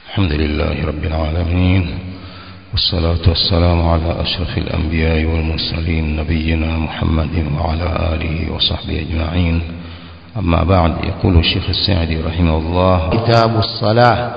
الحمد لله رب العالمين والصلاة والسلام على أشرف الأنبياء والمرسلين نبينا محمد وعلى آله وصحبه أجمعين أما بعد يقول الشيخ السعدي رحمه الله كتاب الصلاة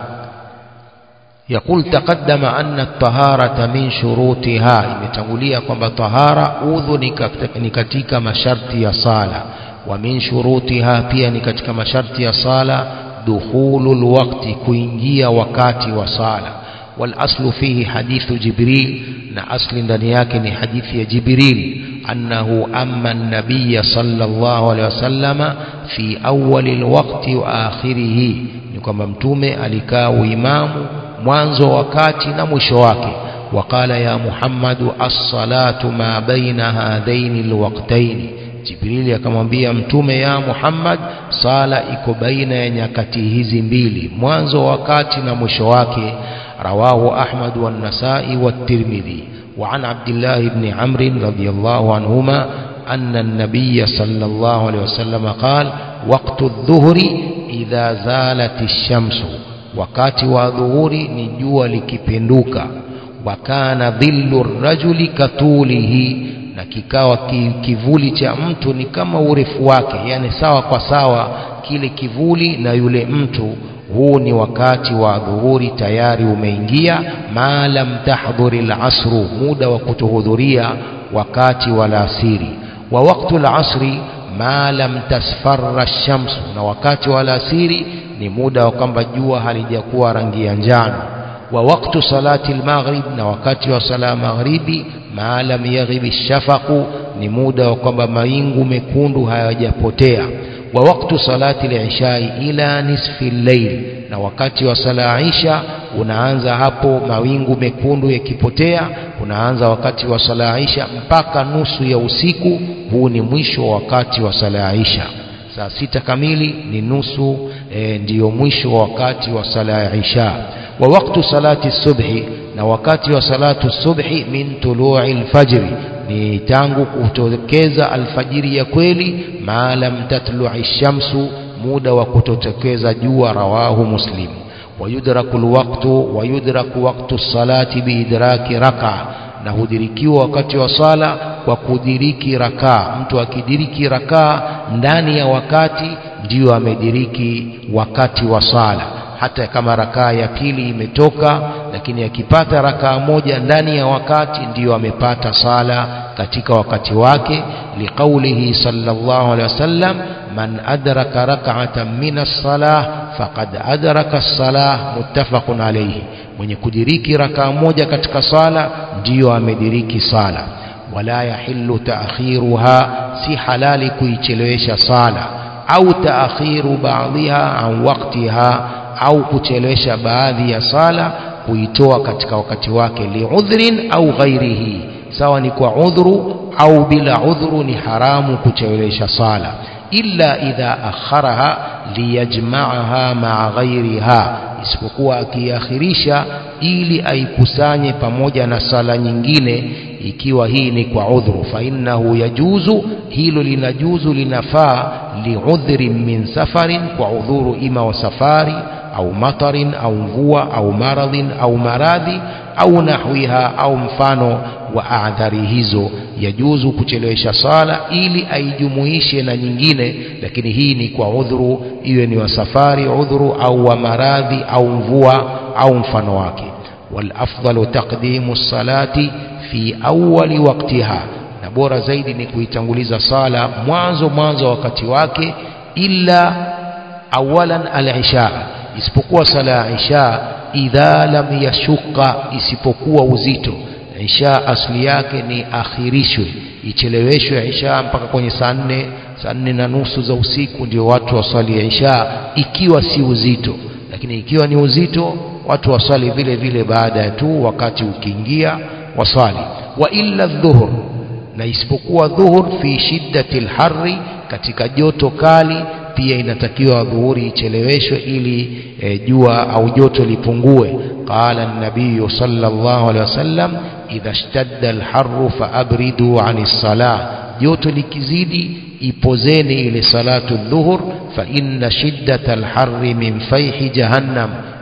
يقول تقدم أن الطهارة من شروطها imetangulia kwamba tahara udhu ni katika masharti ya sala wa min shurutiha pia ni katika masharti ya sala dukhulul waqti kuingia wakati wa sala wal aslu fihi hadithu jibril na asli ndani yake ni hadithi ya jibril annahu amma an-nabiy sallallahu alaihi wasallama fi awwalil waqti wa akhirih ni kwamba mtume alikaa uimamu mwanzo wakati na mwisho wake waqala ya muhammadu as-salatu ma baina hadaini alwaqtaini jibrili akamwambia mtume ya muhammad sala iko baina ya nyakati hizi mbili mwanzo wakati na mwisho wake rawahu ahmad wan-nasai wat-tirmidhi وعن عبد الله بن عمرو رضي الله عنهما أن النبي صلى الله عليه وسلم قال وقت الظهر إذا زالت الشمس wakati wa dhuhuri ni jua likipinduka wakana dhillu rajuli katulihi na kikawa kivuli cha mtu ni kama urefu wake yani sawa kwa sawa kile kivuli na yule mtu huu ni wakati wa dhuhuri tayari umeingia ma lam tahdhuri al-asru muda wa kutohudhuria wakati wa alasiri wa waktu al-asri ma lam tasfarra ash-shamsu na wakati wa alasiri ni muda wa kwamba jua halijakuwa rangi ya njano wa waktu salati al-maghrib na wakati wa sala maghribi ma lam yaghib ash-shafaqu ni muda wa kwamba mawingu mekundu hayajapotea wa waktu salati al-ishai ila nisfi al-layl na wakati wa sala isha unaanza hapo mawingu mekundu yakipotea unaanza wakati wa sala isha mpaka nusu ya usiku huu ni mwisho wa wakati wa sala isha saa sita kamili ni nusu e, ndiyo mwisho wa wakati wa sala ya isha wa waktu salati subhi na wakati wa salatu subhi min tulu'i alfajri ni tangu kutokeza alfajiri ya kweli ma lam tatlu'i shamsu muda wa kutotokeza jua rawahu muslim wayudraku alwaqtu wayudraku waqtu salati biidraki raka na hudirikiwa wakati wa sala kwa kudiriki rakaa mtu akidiriki rakaa ndani ya wakati ndiyo amediriki wakati wa sala hata kama rakaa ya pili imetoka lakini akipata rakaa moja ndani ya wakati ndiyo amepata sala katika wakati wake liqaulihi sallallahu alaihi wasallam man adraka rak'atan min as-salah faqad adraka as-salah muttafaqun alayhi mwenye kudiriki rakaa moja katika sala ndiyo amediriki sala wala yahillu ta'khiruha si halali kuichelewesha sala au ta'khiru ba'dhiha an waqtiha au kuchelewesha baadhi ya sala kuitoa katika wakati wake liudhrin au ghairihi sawa ni kwa udhuru au bila udhuru ni haramu kuchelewesha sala illa idha akharaha liyajma'aha ma'a ghairiha isipokuwa akiakhirisha ili aikusanye pamoja na sala nyingine ikiwa hii ni kwa udhuru fa innahu yajuzu hilo linajuzu linafaa liudhrin min safarin kwa udhuru ima wa safari au matarin au mvua au maradhin au maradhi au nahwiha au mfano wa adhari hizo yajuzu kuchelewesha sala ili aijumuishe na nyingine lakini hii ni kwa udhuru iwe ni wa safari udhuru au wa maradhi au mvua au mfano wake والافضل تقديم الصلاه في اول وقتها na bora zaidi ni kuitanguliza sala mwanzo mwanzo wakati wake illa awalan al-isha isipokuwa sala ya isha idha lam yashuka isipokuwa uzito isha asli yake ni akhirishwe icheleweshwe isha mpaka kwenye saa nne saa nne na nusu za usiku ndio watu waswali isha ikiwa si uzito lakini ikiwa ni uzito watu waswali vile vile baada ya tu wakati ukiingia waswali wa illa dhuhur na isipokuwa dhuhur fi shiddati lharri katika joto kali pia inatakiwa dhuhuri icheleweshwe ili e, jua au joto lipungue qala an-nabiy sallallahu alaihi wasallam idha ishtadda al-harru faabridu 'ani salah joto likizidi ipozeni ile salatu dhuhur fa inna shiddata al-harri min fayhi jahannam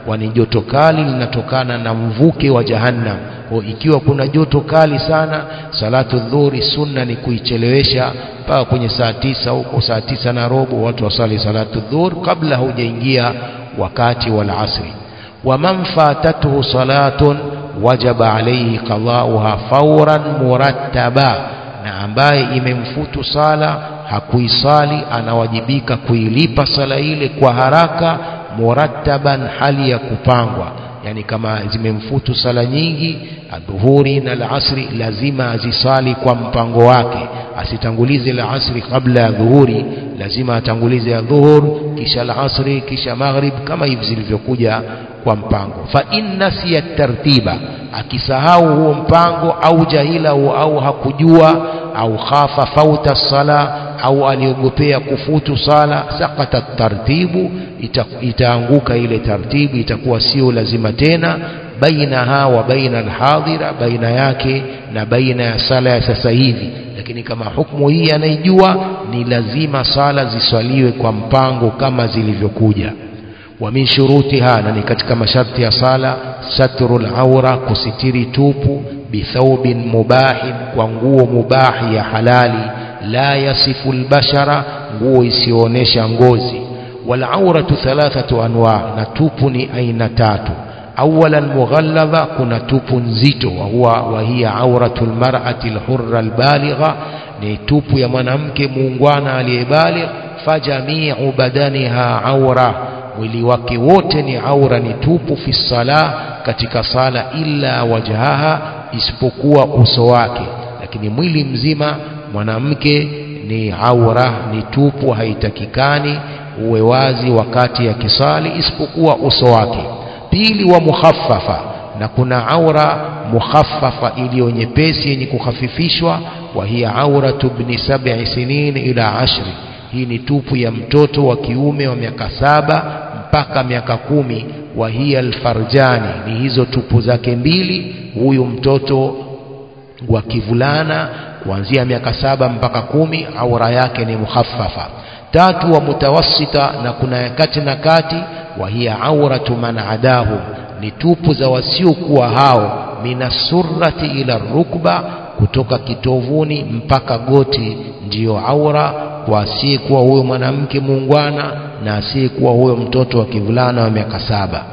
kwani joto kali linatokana na mvuke wa jahannam kwa ikiwa kuna joto kali sana salatu dhuhuri sunna ni kuichelewesha mpaka kwenye saa tisa huko saa tisa na robo watu wasali salatu dhuhur kabla haujaingia wakati wal asri waman fatatuhu salatun wajaba alayhi qada'uha fawran murattaba na ambaye imemfutu sala hakuisali anawajibika kuilipa sala ile kwa haraka murattaban hali ya kupangwa yani kama zimemfutu sala nyingi adhuhuri na alasri lazima azisali kwa mpango wake asitangulize la asri kabla ya dhuhuri lazima atangulize ya dhuhur kisha alasri kisha maghrib kama hivi zilivyokuja kwa mpango fa in nasiya tartiba akisahau huo mpango au jahilahu au hakujua au khafa fauta sala au aliogopea kufutu sala sakata tartibu ita, itaanguka ile tartibu itakuwa sio lazima tena bainaha wa baina alhadhira baina yake na baina ya sala ya sasa hivi lakini kama hukumu hii anaijua ni lazima sala ziswaliwe kwa mpango kama zilivyokuja wa min shurutiha na ni katika masharti ya sala satrul aura kusitiri tupu bithaubin mubahin kwa nguo mubahi ya halali la yasifu albashara nguo isiyoonyesha ngozi wal auratu thalathatu anwa na tupu ni aina tatu awalan mughalladha kuna tupu nzito wa huwa wa hiya auratu almar'ati alhurra albaligha ni tupu ya mwanamke muungwana aliyebaligh fajamiu badaniha aura mwili wake wote ni aura ni tupu fi sala katika sala illa wajhaha isipokuwa uso wake lakini mwili mzima mwanamke ni aura ni tupu haitakikani uwe wazi wakati ya kisali isipokuwa uso wake pili wa mukhaffafa na kuna aura mukhaffafa iliyo nyepesi yenye kukhafifishwa wa hiya auratu ibn sab'i sinin ila ashri hii ni tupu ya mtoto wa kiume wa miaka saba mpaka miaka kumi wa hiya alfarjani ni hizo tupu zake mbili huyu mtoto wa kivulana kuanzia miaka saba mpaka kumi aura yake ni mukhaffafa tatu wa mutawassita na kuna kati na kati wa hiya auratu man adahu ni tupu za wasiokuwa hao minasurrati ila rukba kutoka kitovuni mpaka goti ndiyo aura kwa asiyekuwa huyo mwanamke muungwana na asiyekuwa huyo mtoto wa kivulana wa miaka saba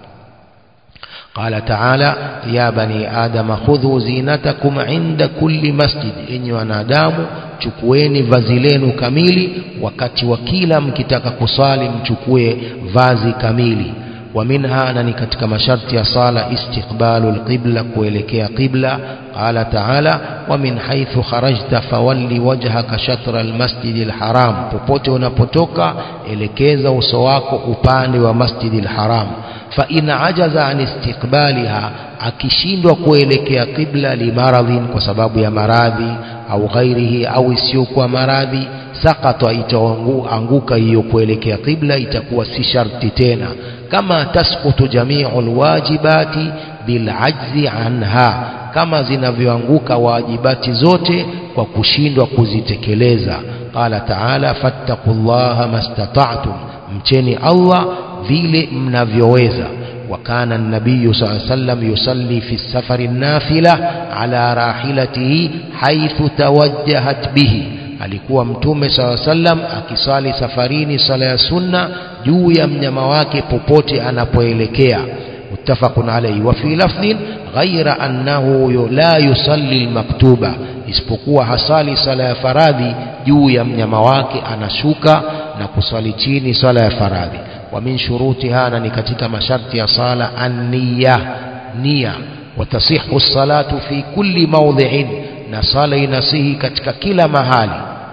قال تعالى يا بني آدم خذوا زينتكم عند كل مسجد إني wanadamu chukueni vazi lenu kamili wakati wa kila mkitaka kusali mchukue vazi kamili wa minha na ni katika masharti ya sala istiqbalu alqibla kuelekea qibla qala taala wa min haythu kharajta fawalli wajhaka shatra almasjid alharam popote unapotoka elekeza uso wako upande wa masjid alharam fa in ajaza an istiqbaliha akishindwa kuelekea qibla limaradhin kwa sababu ya maradhi au ghairihi au isiyokuwa maradhi sakata itaanguka hiyo kuelekea qibla itakuwa si sharti tena kama tasqutu jamiu alwajibati bilajzi anha kama zinavyoanguka wajibati zote kwa kushindwa kuzitekeleza qala taala fattaqullaha mastata'tum mcheni Allah vile mnavyoweza وكان النبي صلى الله عليه وسلم يصلي في السفر النافلة على راحلته حيث توجهت به alikuwa mtume saa sallam akisali safarini sala ya sunna juu ya mnyama wake popote anapoelekea muttafaqun alayhi wa fi lafdhin ghaira annahu la yusalli almaktuba isipokuwa hasali sala ya faradhi juu ya mnyama wake anashuka na kusali chini sala ya faradhi wa min shurutiha na ni katika masharti ya sala an-niyya nia watasihu salatu fi kulli mawdhi'in na sala inasihi katika kila mahali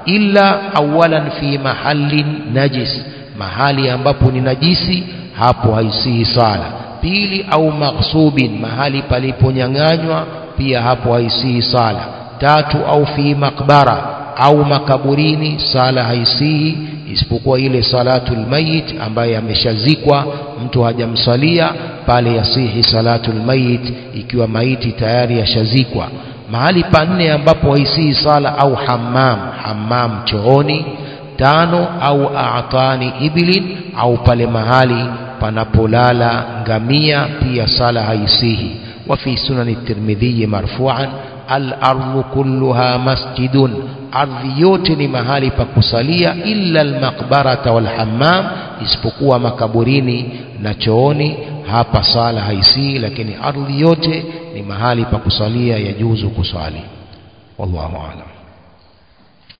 illa awalan fi mahallin najis mahali ambapo ni najisi hapo haisihi sala pili au maghsubin mahali paliponyang'anywa pia hapo haisihi sala tatu au fi makbara au makaburini sala haisihi isipokuwa ile salatul mayit ambaye ameshazikwa mtu hajamsalia pale yasihi salatul mayit ikiwa maiti tayari yashazikwa mahali pa nne ambapo haisihi sala au hammam hammam chooni tano au aatani ibilin au pale mahali panapolala ngamia pia sala haisihi wa fi sunani tirmidhi marfu'an al-ardu kulluha masjidun ardhi yote ni mahali pa kusalia illa al-maqbarata wal hammam isipokuwa makaburini na chooni hapa sala haisihi lakini ardhi yote ni mahali pa kusalia yajuzu kusali wallahu a'lam